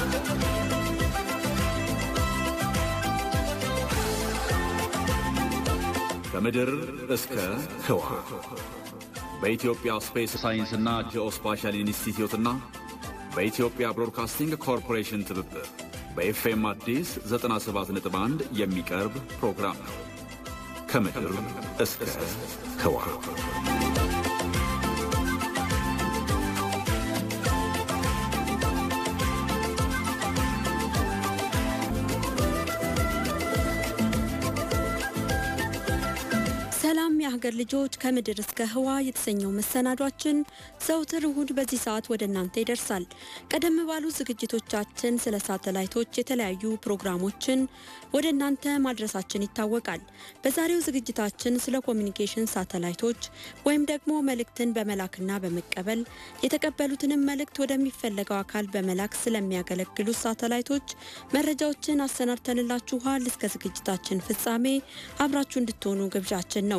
ከምድር እስከ ህዋ በኢትዮጵያ ስፔስ ሳይንስና ጂኦስፓሻል ኢንስቲትዩትና በኢትዮጵያ ብሮድካስቲንግ ኮርፖሬሽን ትብብር በኤፍኤም አዲስ 97.1 የሚቀርብ ፕሮግራም ነው። ከምድር እስከ ህዋ ሰላም የሀገር ልጆች፣ ከምድር እስከ ህዋ የተሰኘው መሰናዷችን ዘውትር እሁድ በዚህ ሰዓት ወደ እናንተ ይደርሳል። ቀደም ባሉ ዝግጅቶቻችን ስለ ሳተላይቶች የተለያዩ ፕሮግራሞችን ወደ እናንተ ማድረሳችን ይታወቃል። በዛሬው ዝግጅታችን ስለ ኮሚኒኬሽን ሳተላይቶች ወይም ደግሞ መልእክትን በመላክና በመቀበል የተቀበሉትንም መልእክት ወደሚፈለገው አካል በመላክ ስለሚያገለግሉ ሳተላይቶች መረጃዎችን አሰናድተንላችኋል። እስከ ዝግጅታችን ፍጻሜ አብራችሁ እንድትሆኑ ግብዣችን ነው።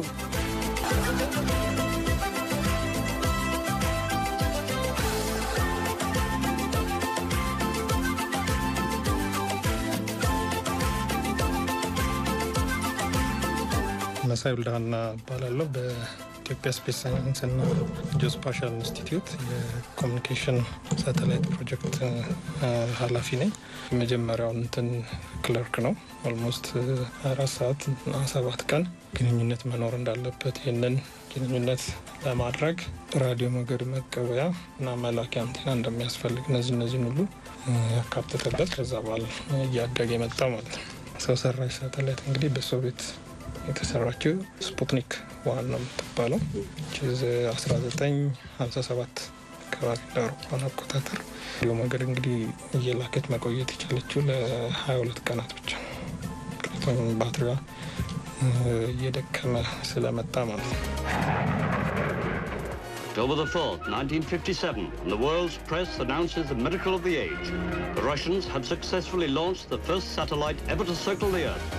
መሳይ ውልዳና እባላለሁ። በኢትዮጵያ ስፔስ ሳይንስና ጂኦስፓሻል ኢንስቲትዩት የኮሚኒኬሽን ሳተላይት ፕሮጀክት ኃላፊ ነኝ። የመጀመሪያው እንትን ክለርክ ነው። ኦልሞስት አራት ሰዓት እና ሰባት ቀን ግንኙነት መኖር እንዳለበት ይህንን ግንኙነት ለማድረግ ራዲዮ ሞገድ መቀበያ እና መላኪያ አንቴና እንደሚያስፈልግ እነዚህ እነዚህን ሁሉ ያካተተበት ከዛ በኋላ እያደገ የመጣ ማለት ነው። ሰው ሰራሽ ሳተላይት እንግዲህ በሶቪየት የተሰራችው ስፑትኒክ ዋን ነው የምትባለው 1957 አካባቢ ለአውሮፓውያን አቆጣጠር ራዲዮ ሞገድ እንግዲህ እየላከች መቆየት የቻለችው ለ22 ቀናት ብቻ ነው። ምክንያቱም ባትሪዋ እየደከመ ስለመጣ ማለት ነው። October the 4th, 1957, and the world's press announces the miracle of the age. The Russians have successfully launched the first satellite ever to circle the Earth.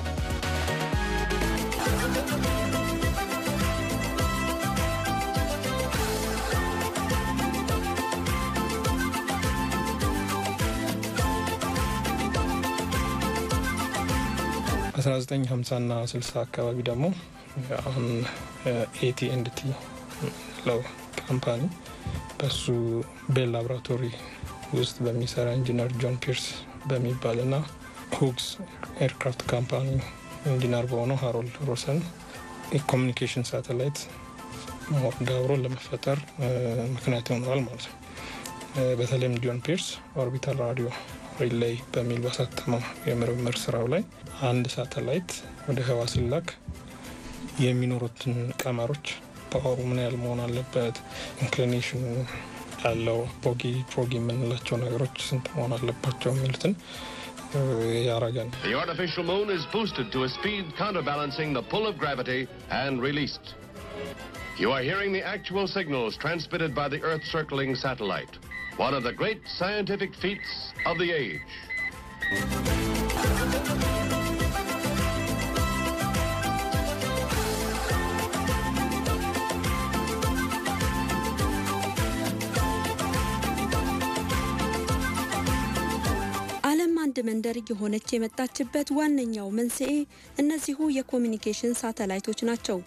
በ1950 ና 60 አካባቢ ደግሞ አሁን ኤቲኤንድቲ ለው ካምፓኒ በሱ ቤል ላቦራቶሪ ውስጥ በሚሰራ ኢንጂነር ጆን ፒርስ በሚባል ና ሁግስ ኤርክራፍት ካምፓኒ ኢንጂነር በሆነው ሃሮልድ ሮሰን የኮሚኒኬሽን ሳተላይት ወርድ አብሮ ለመፈጠር ምክንያት ይሆነዋል ማለት ነው። በተለይም ጆን ፒርስ ኦርቢታል ራዲዮ ሪሌይ በሚል ባሳተመው የምርምር ስራው ላይ አንድ ሳተላይት ወደ ህዋ ሲላክ የሚኖሩትን ቀመሮች ፓወሩ ምን ያህል መሆን አለበት፣ ኢንክሊኔሽኑ ያለው ቦጊ ፕሮጊ የምንላቸው ነገሮች ስንት መሆን አለባቸው የሚሉትን ያረገ ነው። The artificial moon is boosted to a speed counterbalancing the pull of gravity and released. You are hearing the actual signals transmitted by the Earth circling satellite, one of the great scientific feats of the age. ዓለም አንድ መንደር እየሆነች የመጣችበት ዋነኛው መንስኤ እነዚሁ የኮሚኒኬሽን ሳተላይቶች ናቸው።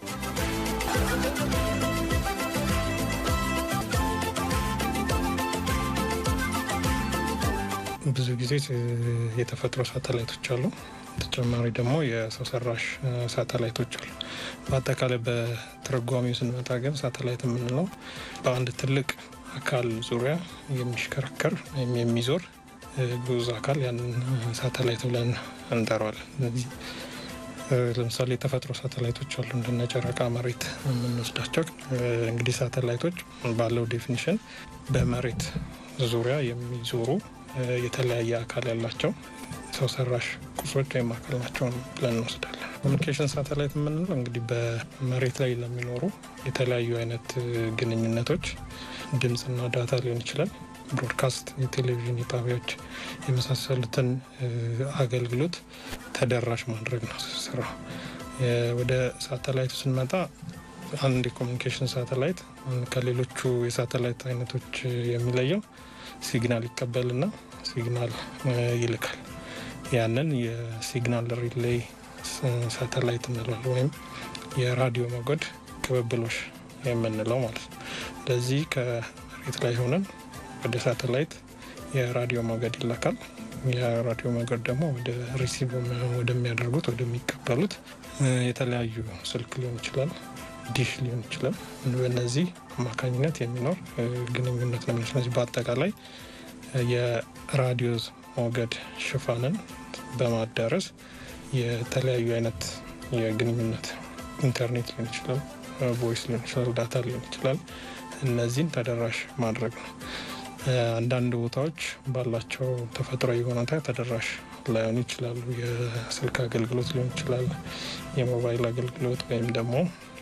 ብዙ ጊዜ የተፈጥሮ ሳተላይቶች አሉ። ተጨማሪ ደግሞ የሰው ሰራሽ ሳተላይቶች አሉ። በአጠቃላይ በትርጓሜው ስንመጣ ግን ሳተላይት የምንለው በአንድ ትልቅ አካል ዙሪያ የሚሽከረከር ወይም የሚዞር ግዑዝ አካል ያንን ሳተላይት ብለን እንጠራዋለን። እነዚህ ለምሳሌ የተፈጥሮ ሳተላይቶች አሉ እንደነ ጨረቃ፣ መሬት የምንወስዳቸው እንግዲህ ሳተላይቶች ባለው ዴፊኒሽን በመሬት ዙሪያ የሚዞሩ የተለያየ አካል ያላቸው ሰው ሰራሽ ቁሶች ወይም አካል ናቸው ብለን እንወስዳለን። ኮሚኒኬሽን ሳተላይት የምንለው እንግዲህ በመሬት ላይ ለሚኖሩ የተለያዩ አይነት ግንኙነቶች ድምፅና ዳታ ሊሆን ይችላል፣ ብሮድካስት፣ የቴሌቪዥን የጣቢያዎች የመሳሰሉትን አገልግሎት ተደራሽ ማድረግ ነው ስራው። ወደ ሳተላይቱ ስንመጣ አንድ የኮሚኒኬሽን ሳተላይት ከሌሎቹ የሳተላይት አይነቶች የሚለየው ሲግናል ይቀበልና ሲግናል ይልካል። ያንን የሲግናል ሪሌይ ሳተላይት እንለዋለን ወይም የራዲዮ ሞገድ ቅብብሎሽ የምንለው ማለት ነው። ለዚህ ከመሬት ላይ ሆነን ወደ ሳተላይት የራዲዮ ሞገድ ይላካል። የራዲዮ ሞገድ ደግሞ ወደ ሪሲቭ ወደሚያደርጉት ወደሚቀበሉት የተለያዩ ስልክ ሊሆን ይችላል፣ ዲሽ ሊሆን ይችላል። በእነዚህ አማካኝነት የሚኖር ግንኙነት ነው። ስለዚህ በአጠቃላይ የራዲዮ ሞገድ ሽፋንን በማዳረስ የተለያዩ አይነት የግንኙነት ኢንተርኔት ሊሆን ይችላል፣ ቮይስ ሊሆን ይችላል፣ ዳታ ሊሆን ይችላል። እነዚህን ተደራሽ ማድረግ ነው። አንዳንድ ቦታዎች ባላቸው ተፈጥሯዊ ሁኔታ ተደራሽ ላይሆኑ ይችላሉ። የስልክ አገልግሎት ሊሆን ይችላል፣ የሞባይል አገልግሎት ወይም ደግሞ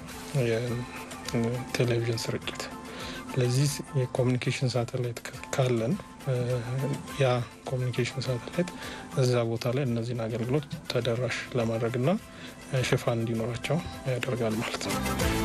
የቴሌቪዥን ስርጭት። ለዚህ የኮሚኒኬሽን ሳተላይት ካለን ያ ኮሚኒኬሽን ሳተላይት እዛ ቦታ ላይ እነዚህን አገልግሎት ተደራሽ ለማድረግና ሽፋን እንዲኖራቸው ያደርጋል ማለት ነው።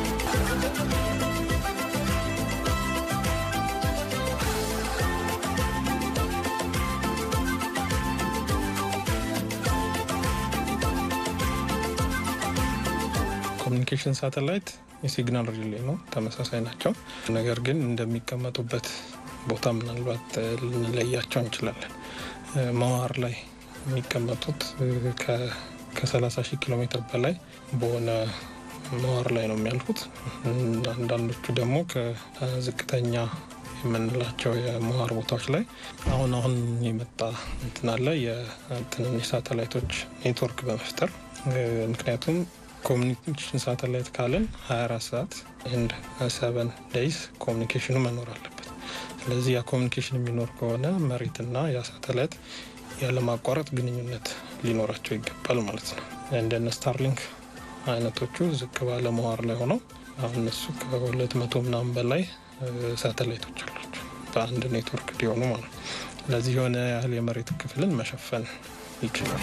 ኮሚኒኬሽን ሳተላይት የሲግናል ሪሌ ነው፣ ተመሳሳይ ናቸው። ነገር ግን እንደሚቀመጡበት ቦታ ምናልባት ልንለያቸው እንችላለን። መዋር ላይ የሚቀመጡት ከ30 ሺህ ኪሎ ሜትር በላይ በሆነ መዋር ላይ ነው የሚያልፉት። አንዳንዶቹ ደግሞ ከዝቅተኛ የምንላቸው የመዋር ቦታዎች ላይ አሁን አሁን የመጣ እንትን አለ የትንንሽ ሳተላይቶች ኔትወርክ በመፍጠር ምክንያቱም ኮሚኒኬሽን ሳተላይት ካለን 24 ሰዓት ኤንድ ሰቨን ዴይስ ኮሚኒኬሽኑ መኖር አለበት። ስለዚህ ያ ኮሚኒኬሽን የሚኖር ከሆነ መሬትና ያ ሳተላይት ያለማቋረጥ ግንኙነት ሊኖራቸው ይገባል ማለት ነው። እንደነ ስታርሊንክ አይነቶቹ ዝቅ ባለ መዋር ላይ ሆነው አሁን እነሱ ከሁለት መቶ ምናምን በላይ ሳተላይቶች አሏቸው በአንድ ኔትወርክ እንዲሆኑ ማለት ነው። ስለዚህ የሆነ ያህል የመሬት ክፍልን መሸፈን ይችላል።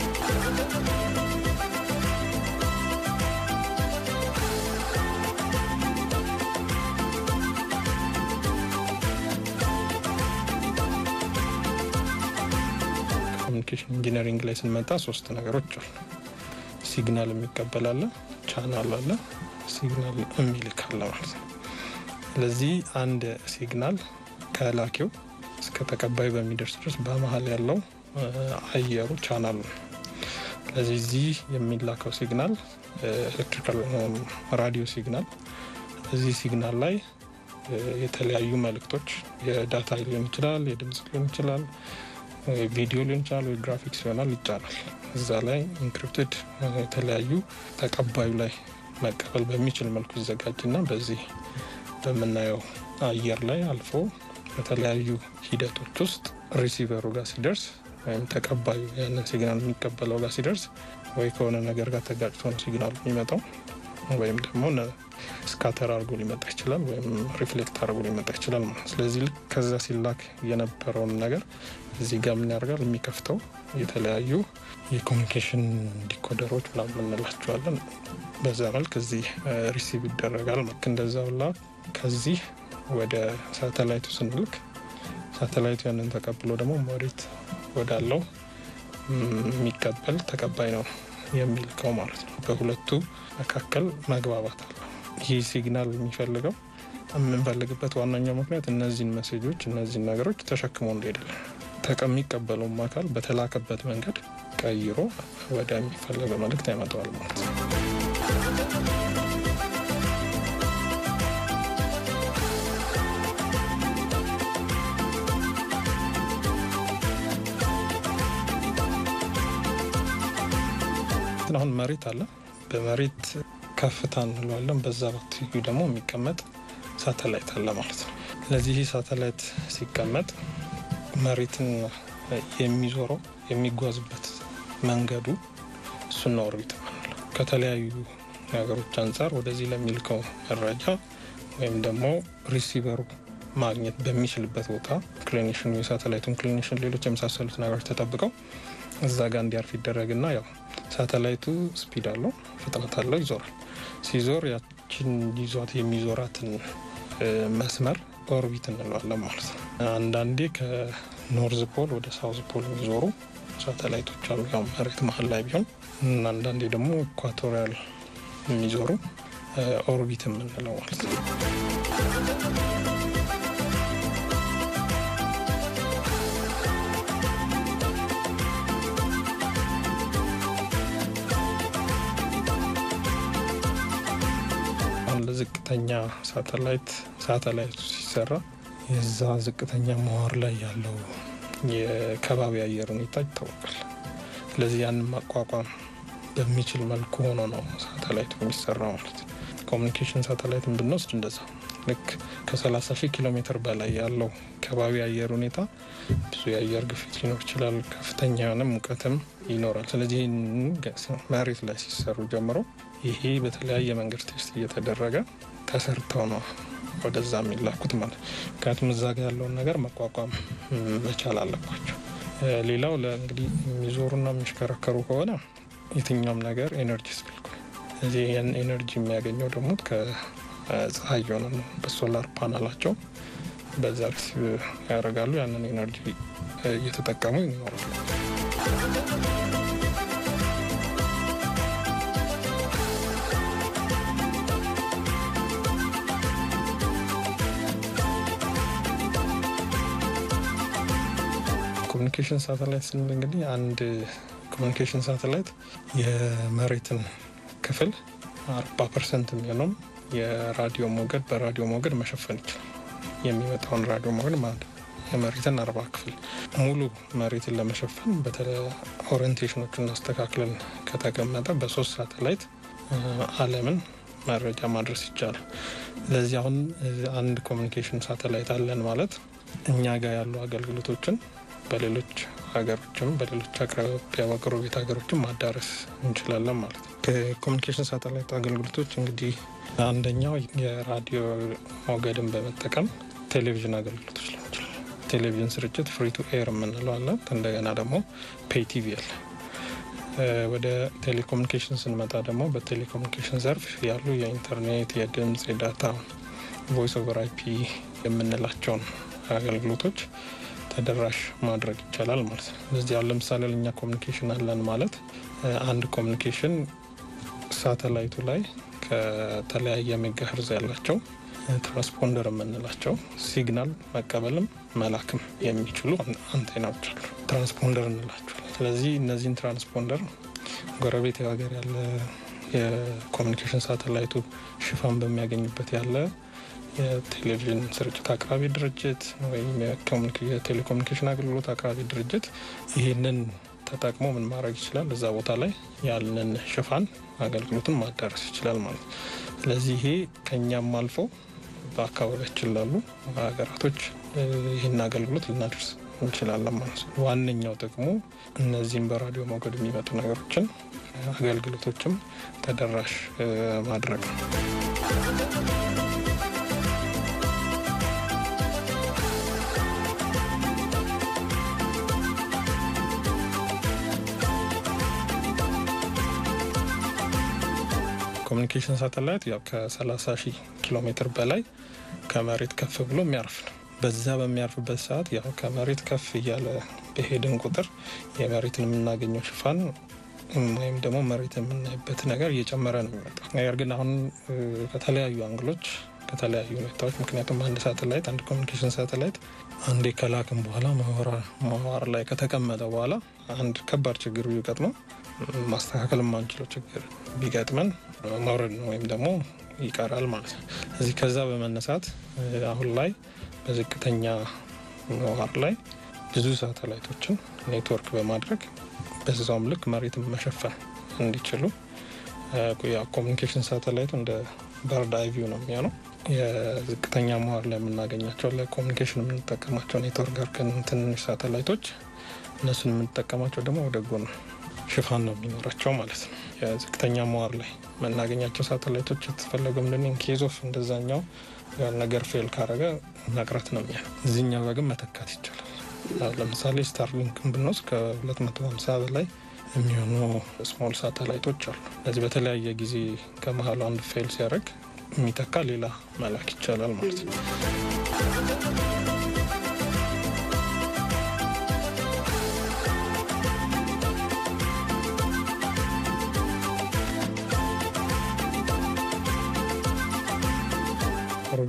ኮሚኒኬሽን ኢንጂነሪንግ ላይ ስንመጣ ሶስት ነገሮች አሉ። ሲግናል የሚቀበል አለ፣ ቻናል አለ፣ ሲግናል የሚልክ አለ ማለት ነው። ስለዚህ አንድ ሲግናል ከላኪው እስከ ተቀባዩ በሚደርስ ድረስ በመሀል ያለው አየሩ ቻናል ነው። ስለዚህ እዚህ የሚላከው ሲግናል ኤሌክትሪካል ራዲዮ ሲግናል እዚህ ሲግናል ላይ የተለያዩ መልእክቶች የዳታ ሊሆን ይችላል፣ የድምጽ ሊሆን ይችላል ቪዲዮ ሊሆን ይችላል ወይ ግራፊክስ ይሆናል ይጫናል። እዛ ላይ ኢንክሪፕትድ የተለያዩ ተቀባዩ ላይ መቀበል በሚችል መልኩ ይዘጋጅና በዚህ በምናየው አየር ላይ አልፎ በተለያዩ ሂደቶች ውስጥ ሪሲቨሩ ጋር ሲደርስ ወይም ተቀባዩ ያንን ሲግናል የሚቀበለው ጋር ሲደርስ ወይ ከሆነ ነገር ጋር ተጋጭቶ ነው ሲግናሉ የሚመጣው ወይም ደግሞ ስካተር አድርጎ ሊመጣ ይችላል፣ ወይም ሪፍሌክት አድርጎ ሊመጣ ይችላል ማለት። ስለዚህ ልክ ከዛ ሲላክ የነበረውን ነገር እዚህ ጋር ምን ያደርጋል? የሚከፍተው የተለያዩ የኮሚኒኬሽን ዲኮደሮች ምናምን እንላቸዋለን። በዛ መልክ እዚህ ሪሲቭ ይደረጋል። ልክ እንደዛ ሁላ ከዚህ ወደ ሳተላይቱ ስንልክ ሳተላይቱ ያንን ተቀብሎ ደግሞ መሬት ወዳለው የሚቀበል ተቀባይ ነው የሚልከው ማለት ነው። በሁለቱ መካከል መግባባት አለ። ይህ ሲግናል የሚፈልገው የምንፈልግበት ዋነኛው ምክንያት እነዚህን መሴጆች እነዚህን ነገሮች ተሸክሞ እንደሄዳለን የሚቀበለውም አካል በተላከበት መንገድ ቀይሮ ወደ የሚፈለገው መልእክት ያመጣዋል ማለት ነው። አሁን መሬት አለ። በመሬት ከፍታ እንለዋለን። በዛ በትይዩ ደግሞ የሚቀመጥ ሳተላይት አለ ማለት ነው። ስለዚህ ይህ ሳተላይት ሲቀመጥ መሬትን የሚዞረው የሚጓዝበት መንገዱ እሱና ኦርቢት ምንለው ከተለያዩ ነገሮች አንጻር ወደዚህ ለሚልከው መረጃ ወይም ደግሞ ሪሲቨሩ ማግኘት በሚችልበት ቦታ ኢንክሊኔሽን የሳተላይቱ ኢንክሊኔሽን፣ ሌሎች የመሳሰሉት ነገሮች ተጠብቀው እዛ ጋር እንዲያርፍ ይደረግና ያው ሳተላይቱ ስፒድ አለው ፍጥነት አለው ይዞራል። ሲዞር ያችን ይዟት የሚዞራትን መስመር ኦርቢት እንለዋለን ማለት ነው። አንዳንዴ ከኖርዝ ፖል ወደ ሳውዝ ፖል የሚዞሩ ሳተላይቶች አሉ። ያው መሬት መሀል ላይ ቢሆን እና አንዳንዴ ደግሞ ኢኳቶሪያል የሚዞሩ ኦርቢት የምንለው ማለት ነው። አሁን ለዝቅተኛ ሳተላይት ሳተላይቱ ሲሰራ የዛ ዝቅተኛ ምህዋር ላይ ያለው የከባቢ አየር ሁኔታ ይታወቃል። ስለዚህ ያንን ማቋቋም በሚችል መልኩ ሆኖ ነው ሳተላይቱ የሚሰራው ማለት ነው። ኮሚኒኬሽን ሳተላይትን ብንወስድ እንደዛ ልክ ከ30 ሺህ ኪሎ ሜትር በላይ ያለው ከባቢ አየር ሁኔታ ብዙ የአየር ግፊት ሊኖር ይችላል። ከፍተኛ የሆነ ሙቀትም ይኖራል። ስለዚህ መሬት ላይ ሲሰሩ ጀምሮ ይሄ በተለያየ መንገድ ቴስት እየተደረገ ተሰርተው ነው ወደዛ የሚላኩት ማለት ምክንያቱም እዛ ጋር ያለውን ነገር መቋቋም መቻል አለባቸው። ሌላው ለእንግዲህ የሚዞሩና የሚሽከረከሩ ከሆነ የትኛውም ነገር ኤነርጂ ያስፈልገዋል። እዚህ ያን ኤነርጂ የሚያገኘው ደግሞ ከፀሐይ የሆነ ነው። በሶላር ፓናላቸው በዛ ሪሲቭ ያደርጋሉ። ያንን ኤነርጂ እየተጠቀሙ ይኖራሉ። ኮሚኒኬሽን ሳተላይት ስንል እንግዲህ አንድ ኮሚኒኬሽን ሳተላይት የመሬትን ክፍል አርባ ፐርሰንት የሚሆነውም የራዲዮ ሞገድ በራዲዮ ሞገድ መሸፈን ይችላል። የሚመጣውን ራዲዮ ሞገድ ማለት የመሬትን አርባ ክፍል ሙሉ መሬትን ለመሸፈን በተለይ ኦሪንቴሽኖቹን አስተካክለን ከተቀመጠ በሶስት ሳተላይት ዓለምን መረጃ ማድረስ ይቻላል። ስለዚህ አሁን አንድ ኮሚኒኬሽን ሳተላይት አለን ማለት እኛ ጋር ያሉ አገልግሎቶችን በሌሎች ሀገሮችም በሌሎች አቅራቢያ በጎረቤት ሀገሮችም ማዳረስ እንችላለን ማለት ነው። ከኮሚኒኬሽን ሳተላይት አገልግሎቶች እንግዲህ አንደኛው የራዲዮ ሞገድን በመጠቀም ቴሌቪዥን አገልግሎቶች ሊሆን ይችላል። ቴሌቪዥን ስርጭት ፍሪ ቱ ኤር የምንለው አለ። እንደገና ደግሞ ፔይ ቲቪ አለ። ወደ ቴሌኮሙኒኬሽን ስንመጣ ደግሞ በቴሌኮሙኒኬሽን ዘርፍ ያሉ የኢንተርኔት፣ የድምፅ፣ የዳታ ቮይስ ኦቨር አይፒ የምንላቸውን አገልግሎቶች ተደራሽ ማድረግ ይቻላል ማለት ነው። ስለዚህ አሁን ለምሳሌ ለእኛ ኮሚኒኬሽን አለን ማለት አንድ ኮሚኒኬሽን ሳተላይቱ ላይ ከተለያየ ሜጋሄርዝ ያላቸው ትራንስፖንደር የምንላቸው ሲግናል መቀበልም መላክም የሚችሉ አንቴናዎች አሉ። ትራንስፖንደር እንላቸዋል። ስለዚህ እነዚህን ትራንስፖንደር ጎረቤት ሀገር ያለ የኮሚኒኬሽን ሳተላይቱ ሽፋን በሚያገኝበት ያለ የቴሌቪዥን ስርጭት አቅራቢ ድርጅት ወይም የቴሌኮሙኒኬሽን አገልግሎት አቅራቢ ድርጅት ይህንን ተጠቅሞ ምን ማድረግ ይችላል? እዛ ቦታ ላይ ያንን ሽፋን አገልግሎቱን ማዳረስ ይችላል ማለት ነው። ስለዚህ ይሄ ከኛም አልፎ በአካባቢያችን ላሉ ሀገራቶች ይህን አገልግሎት ልናደርስ እንችላለን ማለት ነው። ዋነኛው ጥቅሙ እነዚህም በራዲዮ ሞገድ የሚመጡ ነገሮችን አገልግሎቶችም ተደራሽ ማድረግ ነው። ኮሚኒኬሽን ሳተላይት ያው ከ30 ሺህ ኪሎ ሜትር በላይ ከመሬት ከፍ ብሎ የሚያርፍ ነው። በዛ በሚያርፍበት ሰዓት ያው ከመሬት ከፍ እያለ በሄድን ቁጥር የመሬትን የምናገኘው ሽፋን ወይም ደግሞ መሬት የምናይበት ነገር እየጨመረ ነው የሚመጣው። ነገር ግን አሁን ከተለያዩ አንግሎች ከተለያዩ ሁኔታዎች ምክንያቱም አንድ ሳተላይት አንድ ኮሚኒኬሽን ሳተላይት አንዴ ከላክም በኋላ መዋር ላይ ከተቀመጠ በኋላ አንድ ከባድ ችግር ቢገጥመው ማስተካከል የማንችለው ችግር ቢገጥመን መውረድ ነው ወይም ደግሞ ይቀራል ማለት ነው። እዚህ ከዛ በመነሳት አሁን ላይ በዝቅተኛ ምህዋር ላይ ብዙ ሳተላይቶችን ኔትወርክ በማድረግ በዛውም ልክ መሬትን መሸፈን እንዲችሉ ኮሚኒኬሽን ሳተላይቱ እንደ በርድ አይ ቪው ነው የሚሆነው። የዝቅተኛ ምህዋር ላይ የምናገኛቸው ለኮሚኒኬሽን የምንጠቀማቸው ኔትወርክ ጋር ትንንሽ ሳተላይቶች እነሱን የምንጠቀማቸው ደግሞ ወደ ጎን ሽፋን ነው የሚኖራቸው ማለት ነው። የዝቅተኛ ምህዋር ላይ የምናገኛቸው ሳተላይቶች የተፈለገው ምንድን ኬዝ ኦፍ እንደዛኛው ነገር ፌል ካረገ መቅረት ነው የሚያ እዚህኛው ጋር ግን መተካት ይቻላል። ለምሳሌ ስታርሊንክን ብንወስድ ከ250 በላይ የሚሆኑ ስሞል ሳተላይቶች አሉ። እነዚህ በተለያየ ጊዜ ከመሀሉ አንዱ ፌል ሲያደርግ የሚተካ ሌላ መላክ ይቻላል ማለት ነው።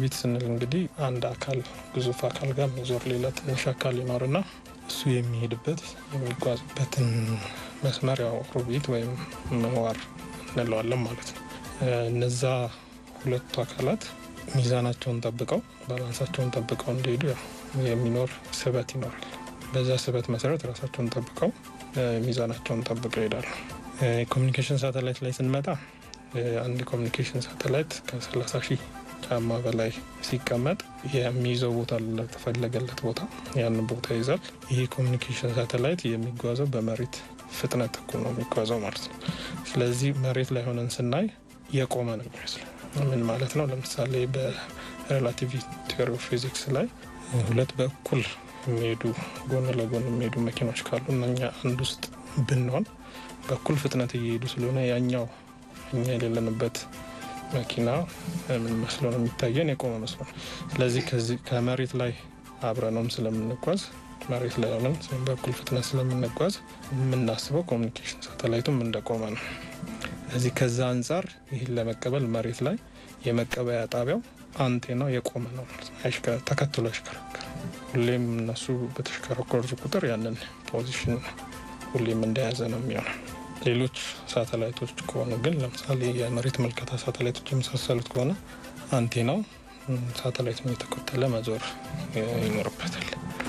ኦርቢት ስንል እንግዲህ አንድ አካል ግዙፍ አካል ጋር የሚዞር ሌላ ትንሽ አካል ይኖርና እሱ የሚሄድበት የሚጓዝበትን መስመር ያው ኦርቢት ወይም ምህዋር እንለዋለን ማለት ነው። እነዛ ሁለቱ አካላት ሚዛናቸውን ጠብቀው ባላንሳቸውን ጠብቀው እንዲሄዱ ያው የሚኖር ስበት ይኖራል። በዛ ስበት መሰረት ራሳቸውን ጠብቀው ሚዛናቸውን ጠብቀው ይሄዳሉ። የኮሚኒኬሽን ሳተላይት ላይ ስንመጣ አንድ ኮሚኒኬሽን ሳተላይት ከ30 ሺህ ጫማ በላይ ሲቀመጥ የሚይዘው ቦታ ለተፈለገለት ቦታ ያንን ቦታ ይዛል። ይህ ኮሚኒኬሽን ሳተላይት የሚጓዘው በመሬት ፍጥነት እኩል ነው የሚጓዘው ማለት ነው። ስለዚህ መሬት ላይ ሆነን ስናይ የቆመ ነው የሚመስለው። ምን ማለት ነው? ለምሳሌ በሬላቲቪቲ ቲዮሪ ኦፍ ፊዚክስ ላይ ሁለት በእኩል የሚሄዱ ጎን ለጎን የሚሄዱ መኪኖች ካሉ እነኛ አንድ ውስጥ ብንሆን በእኩል ፍጥነት እየሄዱ ስለሆነ ያኛው እኛ የሌለንበት መኪና ምን መስሎ ነው የሚታየን? የቆመ መስሎ ነው። ስለዚህ ከዚህ ከመሬት ላይ አብረነውም ስለምንጓዝ መሬት ላይ ሆነን በእኩል ፍጥነት ስለምንጓዝ የምናስበው ኮሚኒኬሽን ሳተላይቱም እንደቆመ ነው። ስለዚህ ከዛ አንጻር ይህን ለመቀበል መሬት ላይ የመቀበያ ጣቢያው አንቴናው የቆመ ነው ማለት ነው። ተከትሎ ያሽከረከር ሁሌም እነሱ በተሽከረከሩ ቁጥር ያንን ፖዚሽን ሁሌም እንደያዘ ነው የሚሆነው። ሌሎች ሳተላይቶች ከሆኑ ግን ለምሳሌ የመሬት መልከታ ሳተላይቶች የመሳሰሉት ከሆነ አንቴናው ሳተላይቱን እየተከተለ መዞር ይኖርበታል።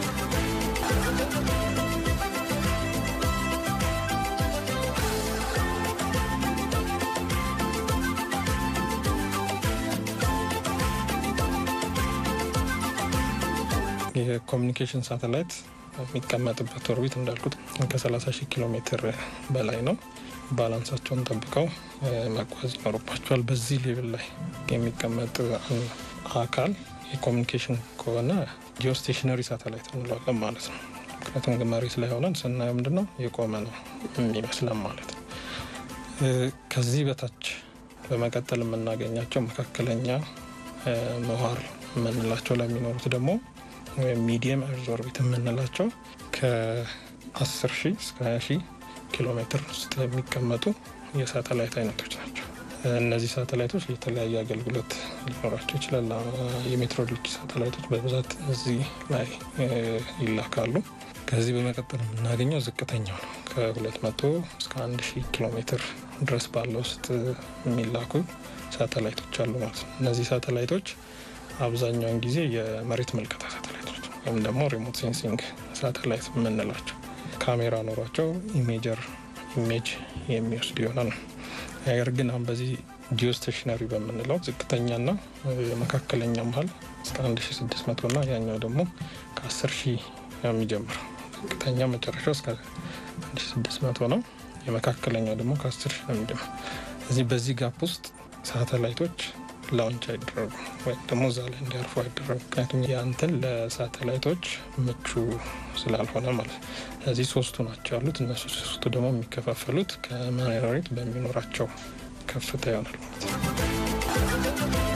የኮሚኒኬሽን ሳተላይት የሚቀመጥበት ኦርቢት እንዳልኩት ከ30 ሺህ ኪሎ ሜትር በላይ ነው። ባላንሳቸውን ጠብቀው መጓዝ ይኖርባቸዋል። በዚህ ሌቭል ላይ የሚቀመጥ አካል የኮሚኒኬሽን ከሆነ ጂኦስቴሽነሪ ሳተላይት እንለዋለን ማለት ነው። ምክንያቱም መሬት ላይ ሆነን ስናየው ምንድን ነው የቆመ ነው የሚመስለን ማለት ነው። ከዚህ በታች በመቀጠል የምናገኛቸው መካከለኛ ምህዋር የምንላቸው ለሚኖሩት ደግሞ ወይም ሚዲየም ኤርዝ ኦርቢት የምንላቸው ከ10 ሺህ እስከ 20 ሺህ ኪሎ ሜትር ውስጥ የሚቀመጡ የሳተላይት አይነቶች ናቸው። እነዚህ ሳተላይቶች የተለያየ አገልግሎት ሊኖራቸው ይችላል። የሜትሮሎጂ ሳተላይቶች በብዛት እዚህ ላይ ይላካሉ። ከዚህ በመቀጠል የምናገኘው ዝቅተኛው ነው። ከ200 እስከ 1000 ኪሎ ሜትር ድረስ ባለው ውስጥ የሚላኩ ሳተላይቶች አሉ ማለት ነው። እነዚህ ሳተላይቶች አብዛኛውን ጊዜ የመሬት መልከታ ሳተላይቶች ወይም ደግሞ ሪሞት ሴንሲንግ ሳተላይት የምንላቸው ካሜራ ኖሯቸው ኢሜጀር ኢሜጅ የሚወስድ ይሆናል ነው። ነገር ግን አሁን በዚህ ጂኦስቴሽነሪ በምንለው ዝቅተኛና የመካከለኛ መሀል እስከ 1600 እና ያኛው ደግሞ ከ10 ሺህ የሚጀምረው ዝቅተኛ መጨረሻው እስከ 1600 ነው። የመካከለኛው ደግሞ ከ10 ሺህ ነው የሚጀምረው። እዚህ በዚህ ጋፕ ውስጥ ሳተላይቶች ላውንች አይደረጉ ወይም ደግሞ እዛ ላይ እንዲያርፉ አይደረጉ። ምክንያቱም ያንትን ለሳተላይቶች ምቹ ስላልሆነ ማለት ነው። እዚህ ሶስቱ ናቸው ያሉት። እነሱ ሶስቱ ደግሞ የሚከፋፈሉት ከመሬት በሚኖራቸው ከፍታ ይሆናል ማለት ነው።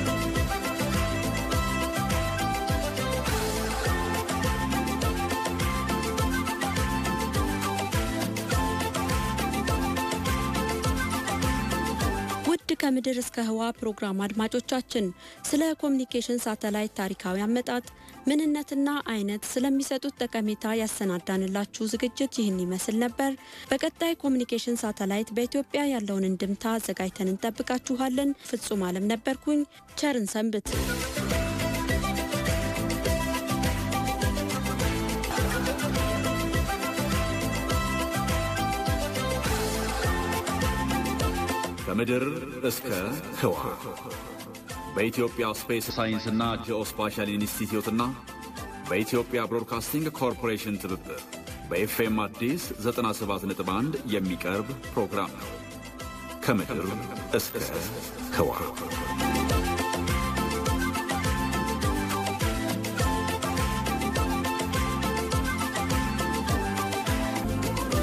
ውድ ከምድር እስከ ህዋ ፕሮግራም አድማጮቻችን ስለ ኮሚኒኬሽን ሳተላይት ታሪካዊ አመጣጥ ምንነትና አይነት ስለሚሰጡት ጠቀሜታ ያሰናዳንላችሁ ዝግጅት ይህን ይመስል ነበር። በቀጣይ ኮሚኒኬሽን ሳተላይት በኢትዮጵያ ያለውን እንድምታ አዘጋጅተን እንጠብቃችኋለን። ፍጹም አለም ነበርኩኝ። ቸርን ሰንብት። ከምድር እስከ ህዋ በኢትዮጵያ ስፔስ ሳይንስና ጂኦስፓሻል ኢንስቲትዩትና በኢትዮጵያ ብሮድካስቲንግ ኮርፖሬሽን ትብብር በኤፍኤም አዲስ 97.1 የሚቀርብ ፕሮግራም ነው። ከምድር እስከ ህዋ